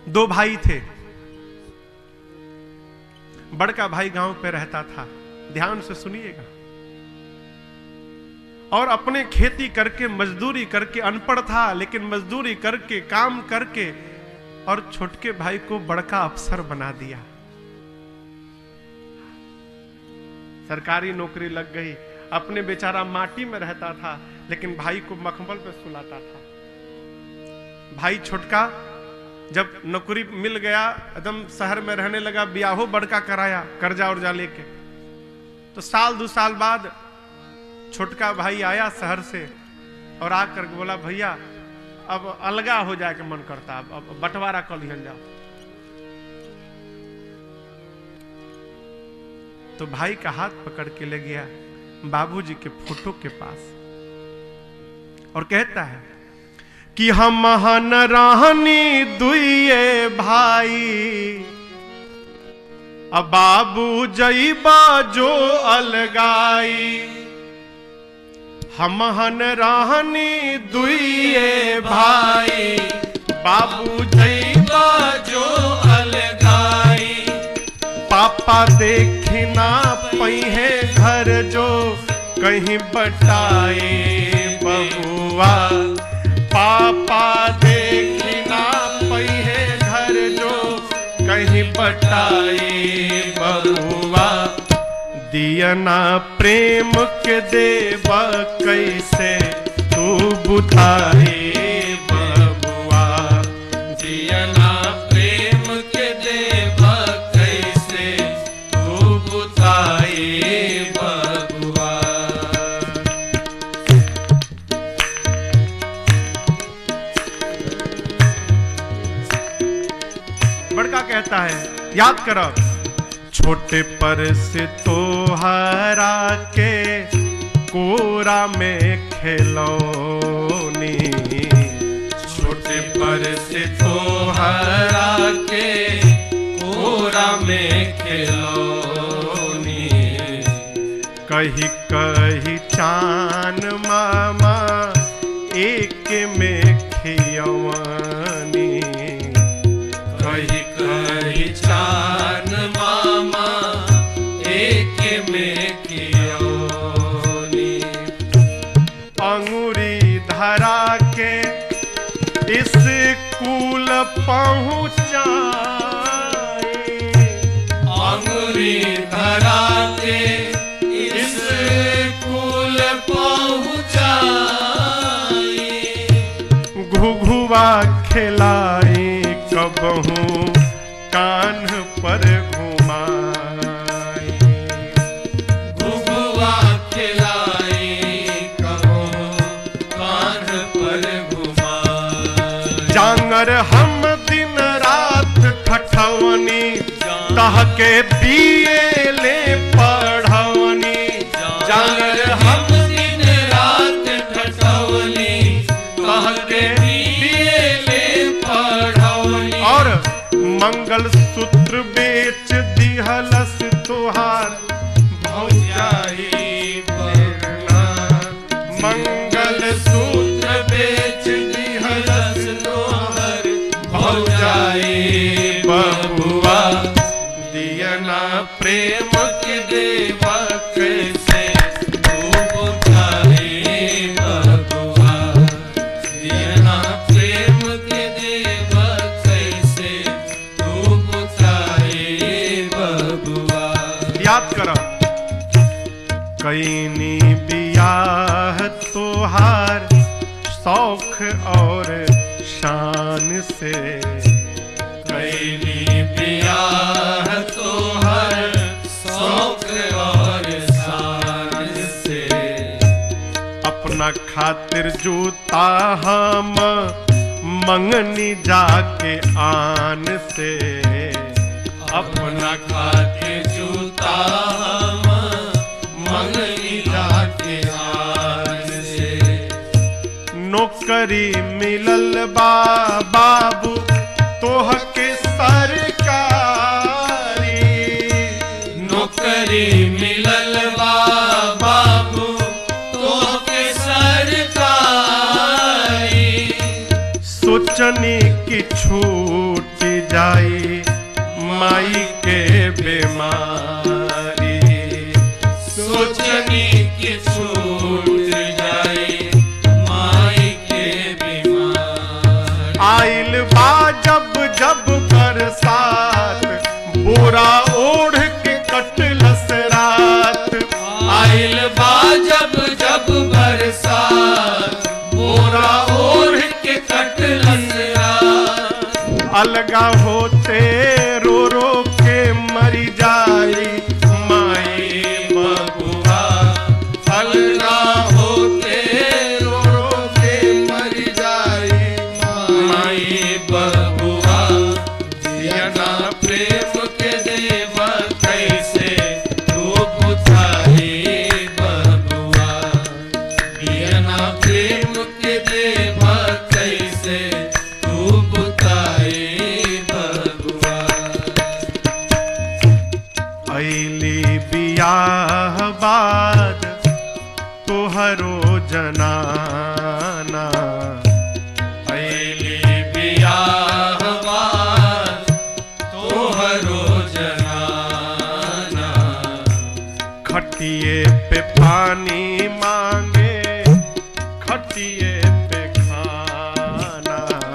दो भाई थे बड़का भाई गांव पे रहता था ध्यान से सुनिएगा और अपने खेती करके मजदूरी करके अनपढ़ था लेकिन मजदूरी करके काम करके और छोटके भाई को बड़का अफसर बना दिया सरकारी नौकरी लग गई अपने बेचारा माटी में रहता था लेकिन भाई को मखमल पे सुलाता था भाई छोटका जब नौकरी मिल गया एकदम शहर में रहने लगा ब्याहो बड़का कराया कर्जा उर्जा लेके तो साल दो साल बाद छोटका भाई आया शहर से और आकर के बोला भैया अब अलगा हो जाए के मन करता अब, अब बंटवारा कर लिहल जाओ तो भाई का हाथ पकड़ के ले गया बाबूजी के फोटो के पास और कहता है कि हम महान रहनी दुए भाई अब बाबू जईबा जो अलगाई हम हन रहनी दुए भाई बाबू जईबा जो अलगाई पापा देखना पहिए घर जो कहीं बटाए बहुआ पापा देखना पहिए घर जो कहीं बटाए बहुआ दियना प्रेम के देव कैसे तू बुझाए बबुआ दियना प्रेम के देव कैसे तू बुझाए बबुआ बड़का कहता है याद करब छोटे पर से तो हरा के कोरा में खेलौनी छोटे पर से तो हरा के कोरा में खेलौनी कही कही चान मामा एक में खियवानी कही कही चान मामा एक में कियोनी अंगूरी धरा के इस कूल पहुँचाए अंगूरी धरा के इस कूल पहुँचाए घुघुआ खिलाई कबहू कान पर घुमाई घुघुआ खिलाई कहो कान पर घुमाई जांगर हम दिन रात खठवनी तह के बीए ले पढ़वनी जांगर हम दिन रात ठठौनी तह के बीए ले पढ़ौनी और मंगल सूत्र बेच दिहलस तुहार भौजाई बेरना मंगल सूत्र बेच दिहलस तुहार भौजाई बबुआ दियना प्रेम के देवा कैसे तू बुझाए बबुआ दियना प्रेम के देव कैसे तू बुझाए बबुआ याद करब कैनी बियाह तोहार शौख और शान से कैली बियाह तोहर शौक और शान से अपना खातिर जूता हम मंगनी जाके आन से अपना खाते जूता हम मंगनी जाके आन से नौकरी मिलल बा बाबू तोह के सरकारी नौकरी मिलल बा बाबू तो के सरकारी सोचनी की छूट जाई माई के बीमारी सोचनी की छूट जाए माई के बीमार आइल बा जब जब बरसात बोरा ओढ़ के कटलस रात आइल बा जब जब बरसात बोरा ओढ़ के कटलस रात अलगा होते रो रो के मरी जाई माई बबुआ अलगा होते रो रो के मर जाई माई बबुआ जियना प्रेम के देवा कैसे तू बुझाई बबुआ जियना प्रेम के देवा कैसे तू बुझाई बबुआ ऐली बियाह बाद तोहरो जनाना ऐली बियाहवान तोहरो जनाना खटिए पे पानी मांगे खटिए पे खाना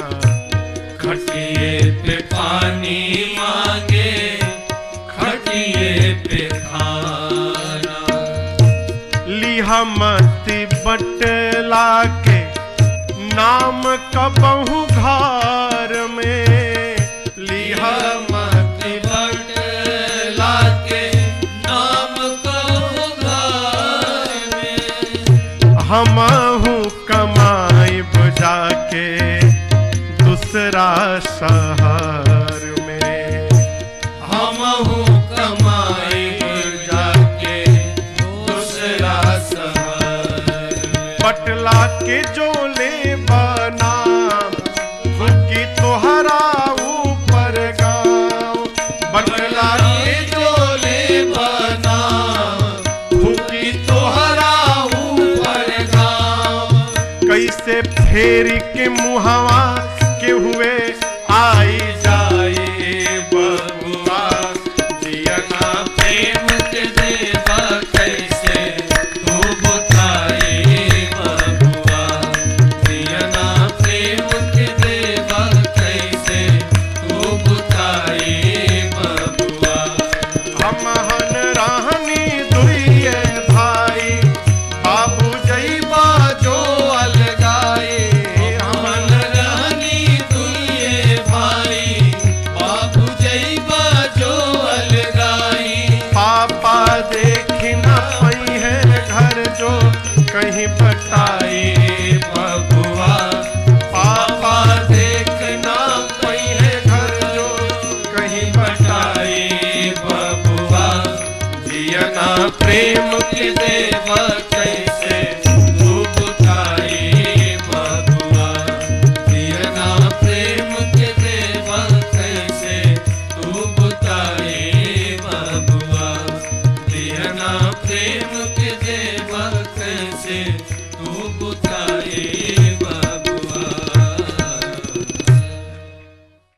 खटिए पे पानी मांगे खटिए पे खाना लिहा मती बटला के नाम कबहू घर में लिहा मत बट लाके नाम कहो घर में हमहू कमाई बुझा के दूसरा शहर में हम कमाई जाके दूसरा शहर में पटला के जो ले बना फुकी तोहरा ऊपर गाँव बटला के डोले बना फूकी तोहरा ऊपर गाँव कैसे फेरी के मुहवा के हुए आई जाए बबुआ जियना प्रेम के देवा कैसे तू बताए बबुआ दियना प्रेम के देवा कैसे तू बताए बबुआ हम हन राहनी दुइये भाई बाबू जईबा जो अलगाए हमन रहनी दुइये भाई बाबू जैबा जो अलगाई पापा देखी न पई है घर जो कहीं बताई बबुआ पापा देखना पई है घर जो कहीं बताई बताए बबुआ जियना प्रेम के देवा